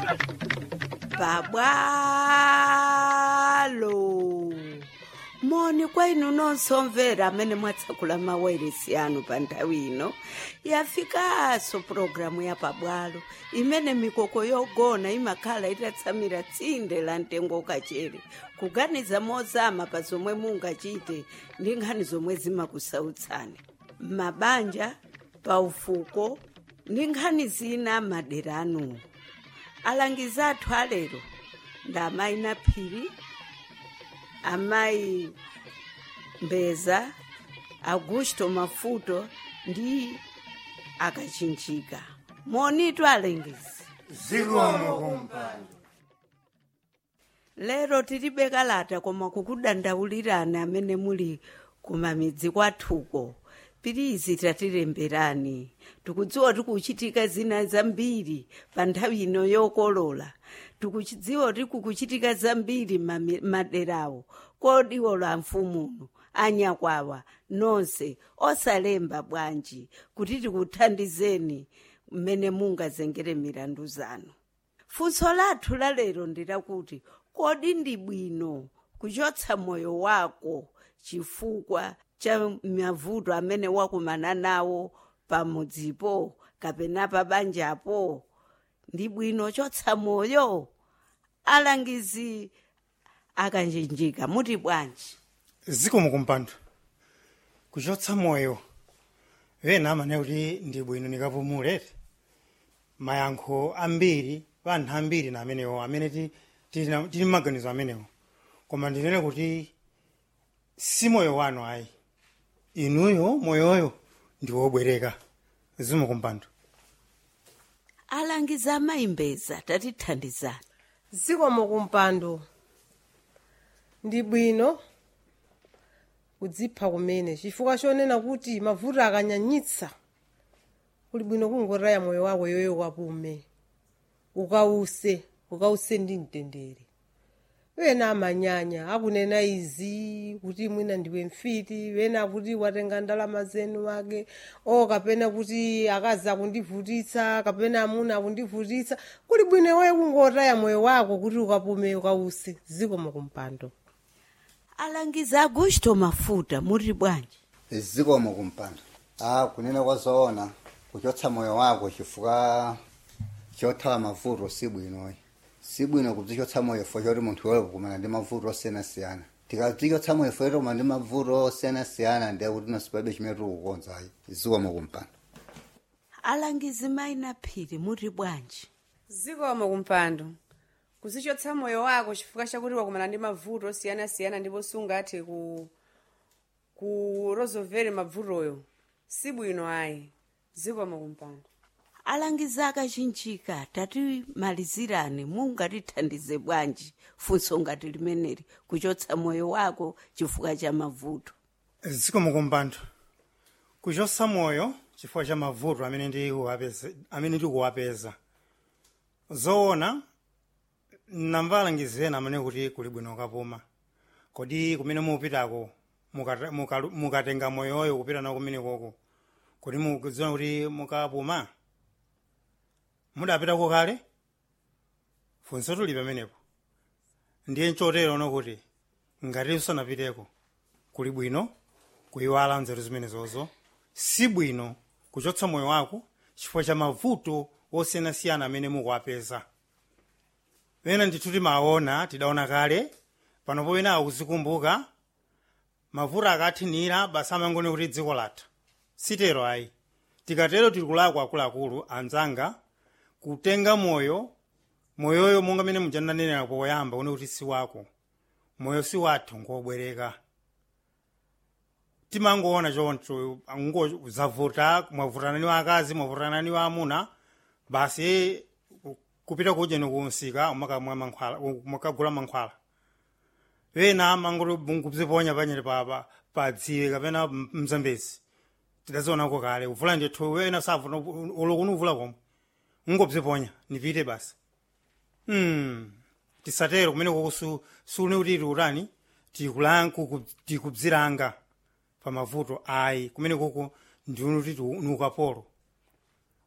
babwalo moni kwa inu nonse omvera amene mwatsekula mawailesi anu pa nthawi ino yafikanso pulogalamu ya pabwalo imene mikoko yogona imakhala itatsamira tsinde la mtengo kachere kuganiza mozama pa zomwe mungachite ndi nkhani zomwe zimakusautsani m'mabanja paufuko ndi nkhani zina madera anuwo alangizi athu alero ndi amayi naphiri amayi mbeza augusto mafuto ndi akachinjika monitu alengizi zikomo kumpando lero tilibe kalata koma kukudandaulirani amene muli kumamidzi kwathuko pirizi tatilemberani tikudziwa tikuchitika zina zambiri pa nthawi ino yokolola tikudziwa tikukuchitika zambiri mami- maderawo kodiwo la mfumuno anyakwawa nonse osalemba bwanji kuti tikuthandizeni mmene mungazengere milandu zanu funso lathu lalero ndilakuti kodi ndi bwino kuchotsa moyo wako chifukwa cha mavuto amene wakumana nawo pamudzipo kapena pa banjapo ndi bwino chotsa moyo alangizi akachinjika muti bwanji zikomo kumpando kuchotsa moyo ena amane kuti ndi bwino nikapumulete mayankho ambiri pa anthu ambiri na amenewo amene ti- tili na- tili maganizo amenewo koma ndinene kuti si moyo wanu ayi inuyo moyoyo ndi wobwereka zikomo kumpando alangizi amayimbeza tatithandizani zikomo kumpando ndi bwino kudzipha kumene chifukwa chonena kuti mavuto akanyanyitsa kuli bwino kungotaya moyo wako yoyo kapume ukause ukause ndi mtendere wena amanyanya akunena izi kuti mwina ndiwe mfiti wena kuti watenga ndalama zenu wake o kapena kuti akazi akundivutitsa kapena amuna akundivutitsa kuli bwino iweyo kungotaya moyo wako kuti ukapume ukause zikomo kumpando alangizi augusto mafuta muti bwanji zikomo kumpando ah kunena kwazoona kuchotsa moyo wako chifukwa chothawa mavuto si bwinoyi si bwino kudzichotsa moyo fo choti munthu wewe kumana ndi mavuto osiyanasiyana tikadzichotsa moyo fo choti kumana ndi mavuto osiyanasiyana ndiye kuti nosipabe chimene tikukonzayi zikomo kumpando alangizi mayina phiri muti bwanji zikomo kumpando kuzichotsa moyo wako chifukwa chakuti wakumana ndi mavuto osiyanasiyana ndipo sungathe ku kurozovere mavutoyo si bwino ayi zikomo kumpando alangizi akachinjika tatimalizirani mungatithandize bwanji funso ngati limeneli kuchotsa moyo wako chifukwa cha mavuto zikomo kumpando kuchotsa moyo chifukwa cha mavuto amene ndikuwapeza amene ndikuwapeza zoona namva alangizi ena amene kuti kuli bwino kapuma kodi kumene mupitako mukata- mukalu- mukatenga moyoyo kupita nawo kumene koko kuti mukudziwa kuti mukapuma mudapitako kale funso tuli pamenepo ndiye nchotero no kuti ngati usanapiteko kuli bwino kuyiwala nzeru zimenezozo si bwino kuchotsa moyo wako chifukwa cha mavuto osiyanasiyana amene mukuwapeza pena ndithu timaona tidaona kale panopo pena akuzikumbuka mavuto akathinira basi amangone kuti dziko latha sitero ayi tikatero tili kulakwa akuluakulu anzanga kutenga moyo moyoyo monga mene mujananenera poyamba une kuti si wako moyo si wathu ngobwereka timangoona choncho ngo zavuta mwavutanani wa akazi mwavutanani wa amuna basi kupita kuja nikunsika umakamwa mankhwala umakagula mankhwala wena mangoti nguziponya panyere pa pa- pa dziwe kapena m- mzambezi tidazionako kale uvula ndithu wena savuta ulokuni uvula komwe ngobziponya nipite basi Hmm. tisatero kumene koko su- sune kuti tiutani tikulan- kuku- tikubziranga pa mavuto ayi kumene koko ndiuno kuti ni ukapolo